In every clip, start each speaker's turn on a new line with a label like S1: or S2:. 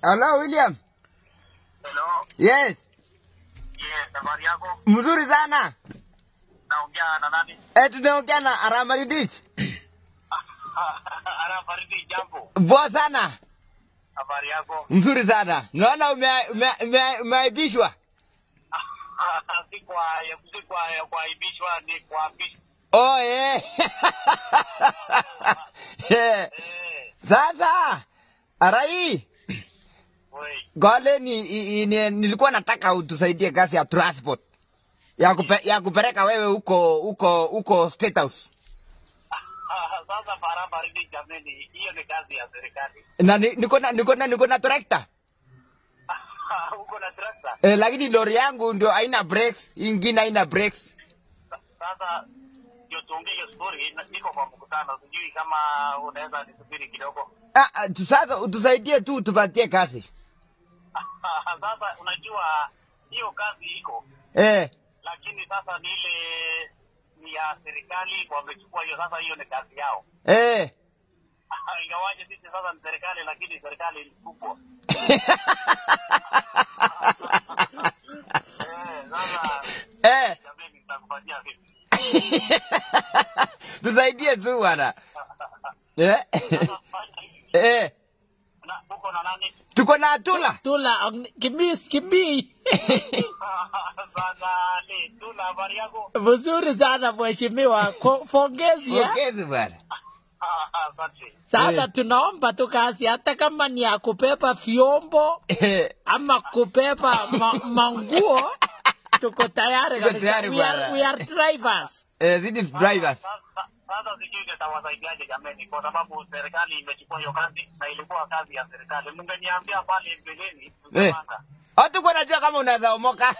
S1: Hello William.
S2: Hello.
S1: Yes.
S2: Yes, habari yako?
S1: Mzuri sana.
S2: Naongea na nani?
S1: Eh, tunaongea na Aramari Dich.
S2: Ana Faridi jambo.
S1: Poa sana.
S2: Habari yako?
S1: Mzuri sana. Naona ume- ume- ume- umeaibishwa.
S2: si kwa si kwa ya kuaibishwa ni kuapishwa.
S1: Oh, eh. Eh.
S2: Eh,
S1: Sasa Arai,
S2: wei.
S1: gole ni, i- i- ni, nilikuwa nataka utusaidie kazi ya transport ya, kupe, ya kupeleka wewe huko huko huko State House.
S2: Sasa para Faridi jameni, hiyo ni kazi ya serikali.
S1: Na ni- niko na niko na niko na tractor.
S2: Uko na trakta?
S1: Eh, lakini lori yangu ndio haina brakes, ingine haina brakes.
S2: Sasa ndio tuongee hiyo story, na- niko kwa mkutano, sijui kama unaweza nisubiri kidogo.
S1: Ah, ah, tu- sasa utusaidie tu tupatie kazi.
S2: Sasa unajua hiyo kazi iko
S1: Eh,
S2: lakini sasa ni ile ni ya serikali wamechukua hiyo sasa hiyo ni kazi yao
S1: eh.
S2: ingawaje sisi sasa ni serikali lakini serikali ni kubwa Eh, sasa
S1: eh.
S2: jamani nitakupatia vipi
S1: tusaidie tu bwana. Eh.
S2: Sasa fanya hivi.
S1: eh.
S2: na uko na nani
S1: Tuko na Atula.
S3: Tula, ang- kimis, kimi.
S2: sasa ni tuna habari yako
S3: Vizuri sana mheshimiwa, Ko- pongezi ya.
S1: Ongezi bwana.
S2: asante
S3: Sasa
S1: Eh.
S3: tunaomba tu kazi, hata kama ni ya kubeba vyombo
S1: Eh.
S3: ama kubeba ma, manguo, tuko tayari
S1: Tuko
S3: kabisa.
S1: tayari
S3: We are,
S1: bwana.
S3: we are drivers.
S1: Eh, these is drivers.
S2: Sasa- sasa sijui nitawasaidiaje jameni kwa sababu serikali imechukua hiyo kazi na ilikuwa kazi ya serikali mngeniambia pale mbeleni
S1: Eh.
S2: tungepanga
S1: Hatukuwa najua kama unaweza omoka.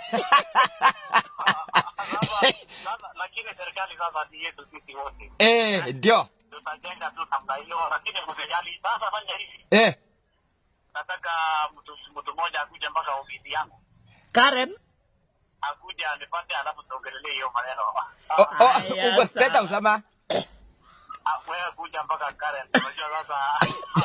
S2: Sasa- sasa- lakini serikali sasa ni yetu sisi wote
S1: eh, ndio.
S2: tutajenga tu namna hiyo lakini msijali sasa fanya hivi
S1: Eh.
S2: nataka mtu mtu mmoja akuje mpaka ofisi yangu
S3: Karen,
S2: akuja anipate alafu tuongelelee hiyo maneno
S1: Oh, oh,
S3: Aya,
S1: uko State
S3: sawa.
S1: House ama?
S2: Ah, wewe kuja mpaka Karen unajua sasa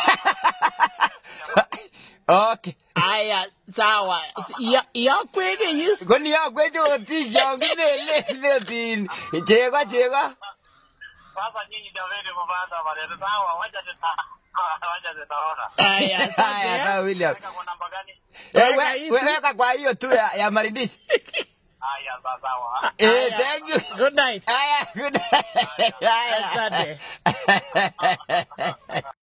S1: okay.
S3: aya, sawa. Ya, ya kweli yes.
S1: Kwani ya kwetu ti jongine le le tin. Chego chego.
S2: sasa nyinyi jameni mbaanza maneno sawa wacha tuta wacha tutaona
S3: Aya,
S1: Haya,
S3: asante.
S1: sawa William.
S2: weka kwa namba gani
S1: Eh,
S3: Weka
S1: we-
S3: hizi.
S1: we- weka kwa hiyo tu ya, ya Marindishi.
S2: haya sawa sawa
S1: Eh,
S3: Aya,
S1: thank you.
S3: Good night.
S1: Haya, good. Haya.
S3: Asante.